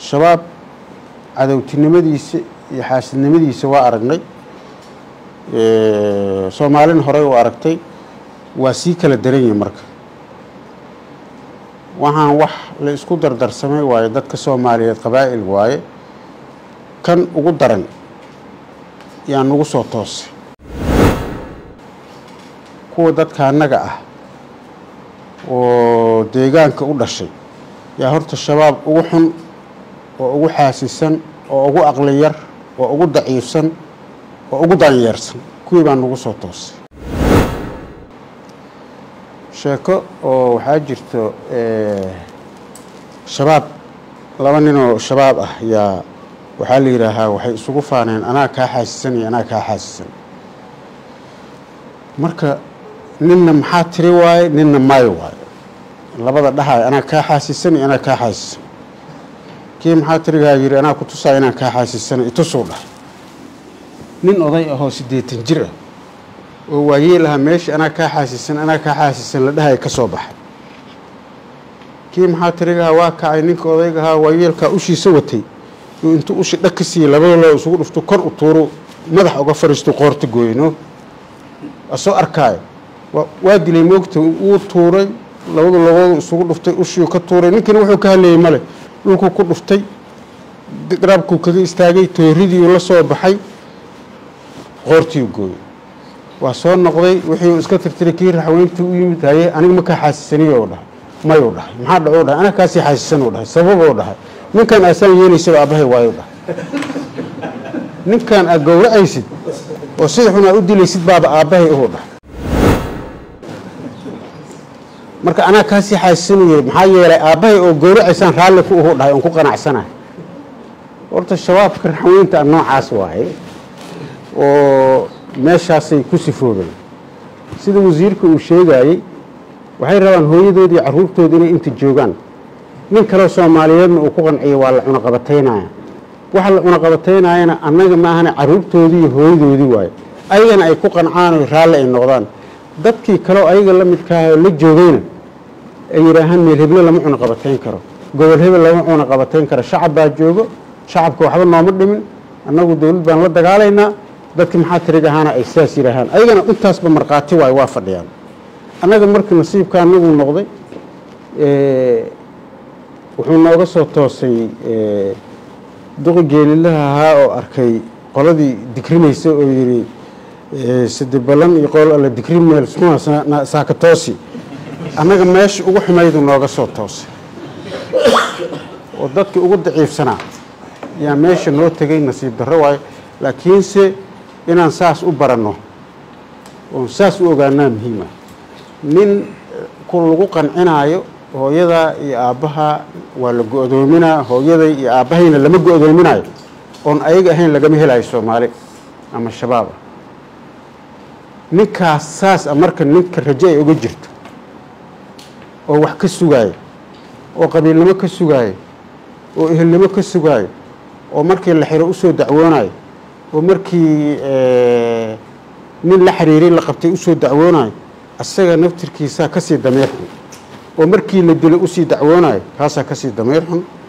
shabaab cadowtinimadiisa iyo xaasidnimadiisa waa aragnay soomaalina horey u aragtay waa sii kala daran yihin marka waxaan wax la isku dardarsamay waaye dadka soomaaliyeed qabaa'il waaye kan ugu daran yaa nagu soo toosay kuwa dadka annaga ah oo deegaanka u dhashay yaa horta shabaab ugu xun oo ugu xaasisan oo ugu aqli yar oo ugu daciifsan oo ugu danyeersan kuwii baa nagu soo toosay sheeko oo waxaa jirto shabaab laba nin oo shabaab ah yaa waxaa la yidhaahaa waxay isugu faaneen anaa kaa xaasisan iyo anaa kaa xaasisan marka ninna maxaa tiri waaye ninna maayo waaye labada dhahaay anaa kaa xaasisan iyo anaa kaa xaasisan kii maxaa tirigaa yidhi anaa ku tusaaya inaan kaa xaasisana itusuu dhahay nin oday ahoo siddeetan jir ah oo waayeel ahaa meesha anaa kaa xaasisan anaa kaa xaasisan la dhahaya ka soo baxay kii maxaa tirigahaa waa kacay ninka odaygahaa waayeelkaa ushiisa watay uu intuu ushi dhag ka siiyey labada loo isugu dhufto kor u tuuru madax uga fariisto qoorta gooyno asoo arkaayo waa dilay moogta wuu tuuray labada logoodu isugu dhuftay ushiu ka tuuray ninkina wuxuu ka hadlayey male dhulkuu ku dhuftay garabkuu kaga istaagay tooridiiu la soo baxay qoortiiu gooyey waa soo noqday wixii iska tirtiray kii raxweyntii u yimid haye aniga ma kaa xaasisaniyo dhahay mayuu dhahay maxaa dhacuu dhahay aniga kaasii xaasisanuu dhahay sababuu dhahay ninkan aasaan yeelaysaba aabbahay waayu dhahay ninkan aad gowracaysid oo sida xun aad u dilaysid baaba aabbahay uhuu dhahay marka anaa kaasii xaasisanuu yiri maxaa yeelay aabbahay oo gowracaysaan raalli ku uhuu dhahay oon ku qanacsanahay horta shabaabka raxweynta a noocaas waaye oo meeshaasay ku sifoobeen sida wasiirka uu sheegayey waxay rabaan hooyadoodii carruurtooda inay inta joogaan nin kaleo soomaaliyeedna uu ku qanciyo waa la cunaqabataynaya waxa la cunaqabataynayana annaga ma ahana carruurtoodii iyo hooyadoodii waaye ayagana ay ku qancaan oo raalli ay noqdaan dadkii kaleo ayaga la midkaah oo la joogayna ay yidhaahaan meel heble lama cunaqabatayn karo gobol hebel lama cunaqabatayn karo shacab baa joogo shacabka waxba nooma dhimin annagu dowlad baan la dagaalaynaa dadki maxaa tirig ahaana ay saas yidhaahaan ayagana intaasba markhaati waayo waa fadhiyaan annaga markii nasiibka anagu noqday wuxuu nooga soo toosay duqi geelilaha ahaa oo arkay qoladii digrinaysa oo yidhi sade balan iyo qol alla digrin meel saakatoosi annaga meesha ugu xumaydu nooga soo toosay oo dadkii ugu daciifsanaa yaa meesha noo tegay nasiib darro waayo laakiinse inaan saas u baranno oon saas u ogaanaa muhiima nin ku lagu qancinaayo hooyadaa iyo aabbaha waa la go-doominaa hooyaday iyo aabbahayna lama go-doominaayo oon ayaga ahayn lagama helayo soomaali ama shabaab ah ninkaas saas a marka ninka rajo ay uga jirto oo wax ka sugaayo oo qabiilnimo ka sugaayo oo ehelnimo ka sugaayo oo markii la xiro usoo dacwoonayo oo markii nin la xiriiray la qabtay usoo dacwoonayo asaga naftirkiisaa kasii dameer xun oo markii la dilay usii dacwoonayo kaasaa kasii dameer xun